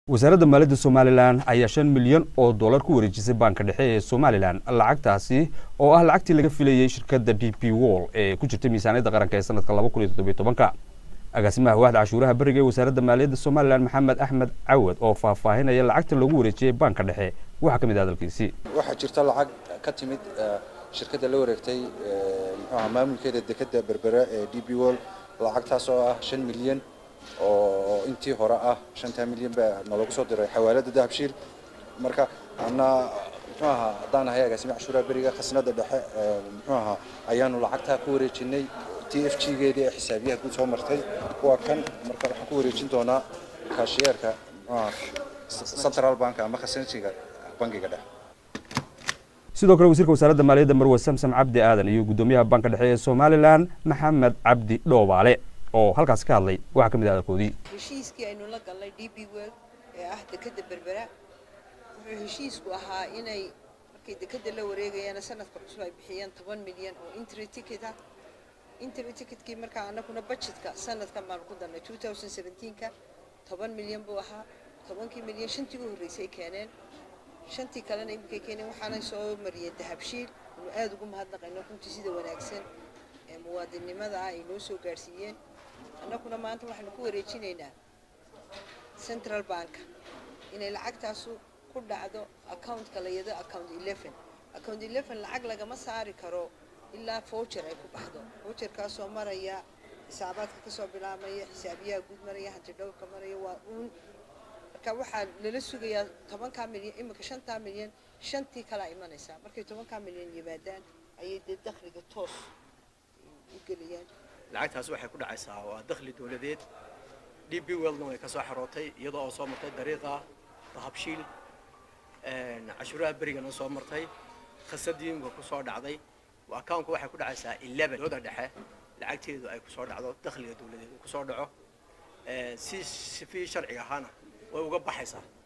wasaaradda maaliyadda somalilan ayaa shan milyan oo dollar ku wareejisay baanka dhexe ee somalilan lacagtaasi oo ah lacagtii laga filayey shirkadda d p wall ee ku jirtay miisaaniyadda qaranka ee sanadka laba kun iyo toddobiyo tobanka agaasimaha waaxda cashuuraha beriga ee wasaaradda maaliyadda somalilan maxamed axmed cawad oo faahfaahinaya lacagta lagu wareejiyey baanka dhexe waxaa ka mid ah hadalkiisii waxaa jirta lacag ka timid shirkadda la wareegtay muxuaha maamulkeeda dekadda berbera ee d b wall lacagtaas oo ah shan milyan oo intii hore ah shantaa milyan baa nalagu soo diray xawaalada dahabshiil marka ana muxuu ahaa haddaan ahay agaasime cashuuraha beriga khasnada dhexe muxuu ahaa ayaanu lacagtaa ku wareejinay t f g geedii ee xisaabiyaha guud soo martay waa kan marka waxaan ku wareejin doonaa kaashiyeerka muxuu ahaa central bank ama khasnasiga bangiga dhexe sidoo kale wasiirka wasaaradda maaliyadda marwe samsam cabdi aadan iyo guddoomiyaha banka dhexe ee somalilan maxamed cabdi dhoobaale oo halkaasi ka hadlay waxaa ka mid ah hadalkoodii heshiiskii aynu la galnay d b world ee ah dekadda berbera wuxuu heshiisku ahaa inay markay dekadda la wareegayaan sanadka cusub ay bixiyeen toban milyan oo intry ticket ah intry ticketkii markaa anaguna budgetka sanadkan baanu ku darnay two thousand seventeenka toban milyan buu ahaa tobankii milyan shantii u horreysay keeneen shantii kalena iminkay keeneen waxaanay soo mariyeen dahabshiil inu aada ugu mahadnaqayno runtii sida wanaagsan ee muwaadinnimada ah ay noo soo gaadhsiiyeen annaguna maanta waxaanu ku wareejinaynaa central bank inay lacagtaasu ku dhacdo accountka la yado account eleven account eleven lacag lagama saari karo ilaa voucher ay ku baxdo voucherkaasoo maraya xisaabaadka kasoo bilaabmaya xisaabiyaha guud maraya hanti dhowrka maraya waa uun marka waxaa lala sugayaa tobankaa milyan iminka shantaa milyan shantii kalaa imanaysaa markay tobankaa milyan yimaadaan ayay dee dakhliga toos u gelayaan lacagtaas waxay ku dhacaysaa waa dakhli dowladeed d b weldna way ka soo xarootay iyadoo oo soo martay dariiqa dahabshiil cashuuraha berigana soo martay khasadiinka ku soo dhacday accountka waxay ku dhacaysaa eleven dooda dhexe lacagteedu ay kusoo dhacdo dakhliga dowladeed uu kusoo dhaco si sifii sharciga ahaana way uga baxaysaa